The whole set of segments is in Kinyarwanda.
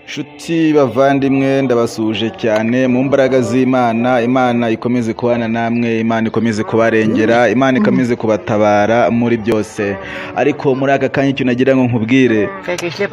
nshuti bavandimwe ndabasuhuje cyane mu mbaraga z'imana imana ikomeze kubana namwe imana ikomeze kubarengera imana ikomeze kubatabara muri byose ariko muri aka kanya icyo nagira ngo nkubwire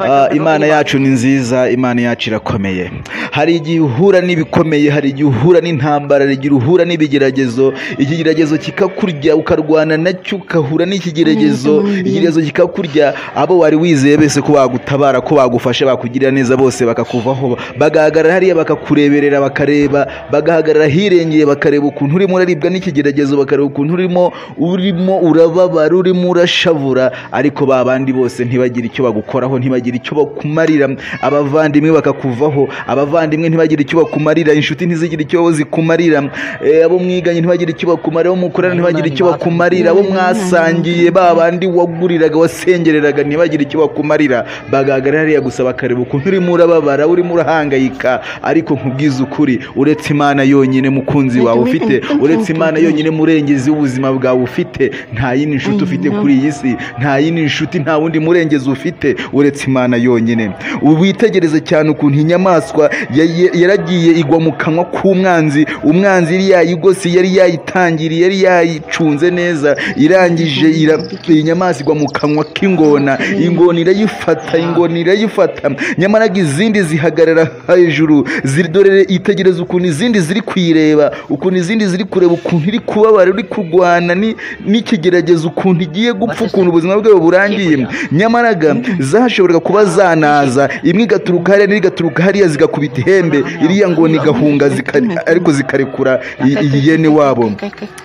ah, imana yacu ni nziza imana yacu irakomeye hari igihe uhura n'ibikomeye hari igihe uhura n'intambara hari igihe uhura n'ibigeragezo ikigeragezo kikakurya ukarwana nacyo ugahura n'ikigeragezo ikigeragezo kikakurya abo wari wizeye bese ko bagutabara ko bagufasha bakugirira neza bose bakakuvaho bagahagarara hariya bakakureberera bakareba bagahagarara hirengeye bakareba ukuntu urimo uraribwa n'ikigeragezo bakareba ukuntu urimo urimo urababara urimo urashavura ariko ba bandi bose ntibagire icyo bagukoraho ntibagire icyo bakumarira abavandimwe bakakuvaho abavandimwe ntibagire icyo bakumarira inshuti ntizigire icyo zikumarira Eh, abo mwiganye ntibagire icyo bakumarira abo mukorana ntibagire icyo bakumarira abo mwasangiye ba bandi waguriraga wasengereraga ntibagire icyo bakumarira bagahagarara hariya gusa bakareba ukuntu urimo urababara urimo urahangayika ariko nkubwize ukuri uretse imana yonyine mukunzi wawe ufite uretse imana yonyine murengezi w'ubuzima bwawe ufite nta yindi nshuti ufite kuri iyi si nta yindi nshuti nta wundi murengezi ufite uretse imana yonyine witegereze cyane ukuntu inyamaswa ya- ya- yaragiye igwa mu kanwa k'umwanzi umwanzi yari yayigose yari yayitangiriye yari yayicunze neza irangije ira- iyi nyamaswa igwa mu kanwa k'ingona ingona irayifata ingona irayifata nyamara izindi zihagarara hejuru zirdorere itegereze ukuntu izindi ziri kuyireba ukuntu izindi ziri kureba ukuntu iri kubabara iri kurwana ni- n'ikigeragezo ukuntu igiye gupfa ukuntu ubuzima bwawe burangiye nyamara ga zashoboraga kuba zanaza imwe igaturuka hariya n'indi igaturuka hariya zigakubita ihembe iriya ngona igahunga zika- ariko zikarekura i- iyi yene wabo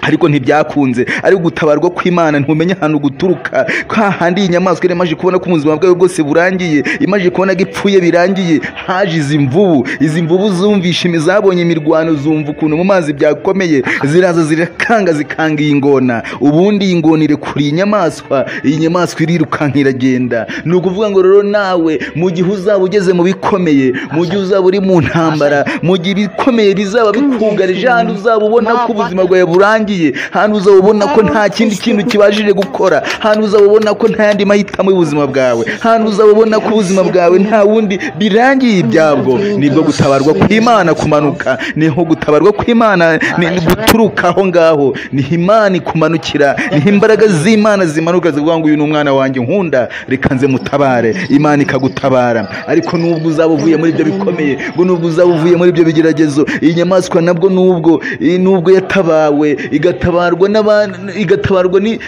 ariko ntibyakunze ari gutabarwa kw'imana ntumenye ahantu guturuka kwa handi iyi nyamaswa yari imaze kubona ko ubuzima bwawe bwose burangiye imaze kubona ko ipfuye birangiye haje izi mvubu izi mvubu zumvishe imi- zabonye imirwano zumva ukuntu mu mazi byakomeye ziraza zirakanga zikanga iyi ngona ubundi iyi ngona irekura iyi nyamaswa iyi nyamaswa irirukanka iragenda ni ukuvuga ngo rero nawe mu gihe uzaba ugeze mu bikomeye mu gihe uzaba uri mu ntambara mu gihe ibikomeye bizaba bikugarije ahantu uzaba ubona ko ubuzima bwawe burangiye ahantu uzaba ubona ko nta kindi kintu kibashije gukora ahantu uzaba ubona ko nta yandi mahitamo y'ubuzima bwawe ahantu uzaba ubona ko ubuzima bwawe nta wundi birangiye ibyabwo nibwo gutabarwa kw'imana kumanuka niho gutabarwa kw'imana ni ni guturuka aho ngaho niho imana ikumanukira niho imbaraga z'imana zimanuka zivuga ngo uyu ni umwana wanjye nkunda reka nze mutabare imana ikagutabara ariko nubwo uzaba uvuye muri ibyo bikomeye ngo nubwo uzaba uvuye muri ibyo bigeragezo iyi nyamaswa nabwo nubwo eh, nubwo yatabawe igatabarwa n'aban- igatabarwa ni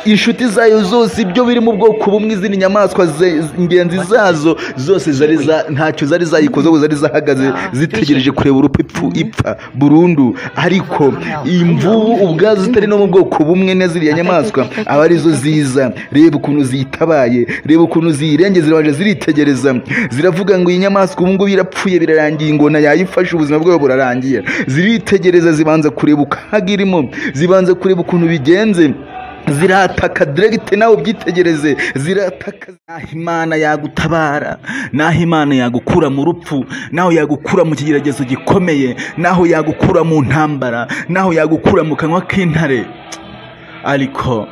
inshuti zayo zose ibyo biri mu bwoko bumwe izindi nyamaswa ze- ingenzi zazo zose zari za- ntacyo zari zayikoze ahubwo zari zahagaze zitegereje kureba urupfu ipfu ipfa burundu ariko imvubu ubwazo zitari no mu bwoko bumwe na ziriya nyamaswa aba arizo ziza reba ukuntu ziyitabaye reba ukuntu ziyirengeye zirabaje ziritegereza ziravuga ngo iyi nyamaswa ubu ngubu irapfuye birarangiye ingona yayifashe ubuzima bwawe burarangiye ziritegereza zibanza kureba ukaga irimo zibanza kureba ukuntu bigenze zirataka diregite nawe ubyitegereze zirataka naho imana yagutabara naho imana yagukura mu rupfu naho yagukura mu kigeragezo gikomeye naho yagukura mu ntambara naho yagukura mu kanwa k'intare ariko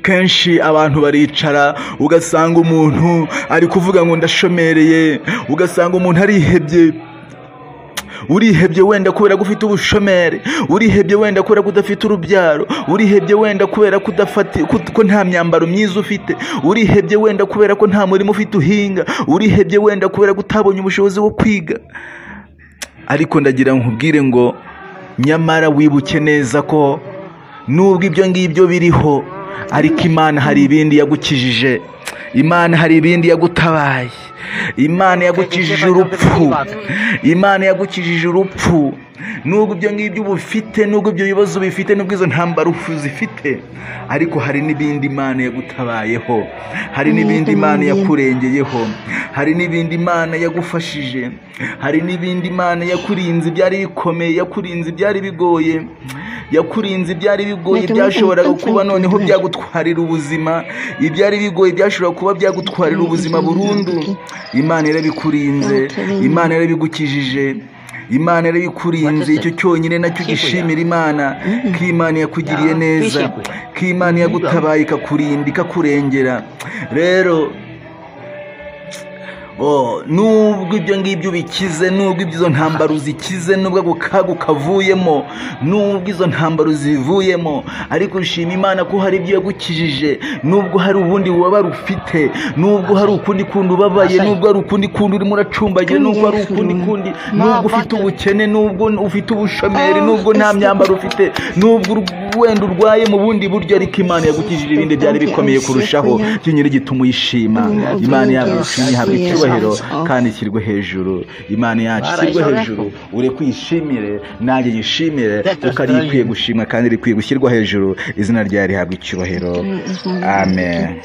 kenshi abantu baricara ugasanga umuntu ari kuvuga ngo ndashomereye ugasanga umuntu arihebye urihebye wenda kubera ko ufite ubushomeri urihebye wenda kubera ko udafite urubyaro urihebye wenda kubera ko udafati ko ko nta myambaro myiza ufite urihebye wenda kubera ko nta murimo ufite uhinga urihebye wenda kubera ko utabonye ubushobozi bwo kwiga ariko ndagira ngo nkubwire ngo nyamara wibuke neza ko nubwo ibyo ngibyo biriho ariko imana hari ibindi yagukijije imana hari ibindi yagutabaye imana yagukijije urupfu imana yagukijije urupfu nubwo ibyo ngibyo uba ufite nubwo ibyo bibazo bifite nubwo izo ntambara ufu zifite ariko hari n'ibindi imana yagutabayeho hari n'ibindi imana yakurengeyeho hari n'ibindi imana yagufashije hari n'ibindi imana yakurinze byari bikomeye yakurinze byari bigoye yakurinze ibyari bigoye byashoboraga kuba noneho byagutwarira ubuzima ibyari bigoye byashobora kuba byagutwarira ubuzima burundu imana yarabikurinze imana yarabigukijije imana yarabikurinze icyo cyonyine nacyo gishimira imana ko imana yakugiriye neza ko imana yagutabaye ikakurinda ikakurengera rero Oh, nubwo ibyo ngibyo bikize nubwo izo ntambaro zikize nubwo ako kaga kavuyemo nubwo izo ntambaro zivuyemo ariko ushima imana ko hari ibyo yagukijije nubwo hari ubundi wabara ufite nubwo hari ukundi kundi ubabaye nubwo hari ukundi kundi urimo uracumbagira nubwo hari ukundi kundi nubwo ufite ubukene nubwo ufite ubushomeri nubwo nta myambaro ufite nubwo wenda urwaye mu bundi buryo ariko imana yagukijije ibindi byari bikomeye kurushaho kinyiri gituma uyishima imana yaba ishimye ihabwa icyubahiro kandi ishyirwe hejuru imana yacu ishyirwe hejuru uri kwishimire nanjye yishimire kuko ari ikwiye gushimwa kandi rikwiye gushyirwa hejuru izina ryawe rihabwa icyubahiro amen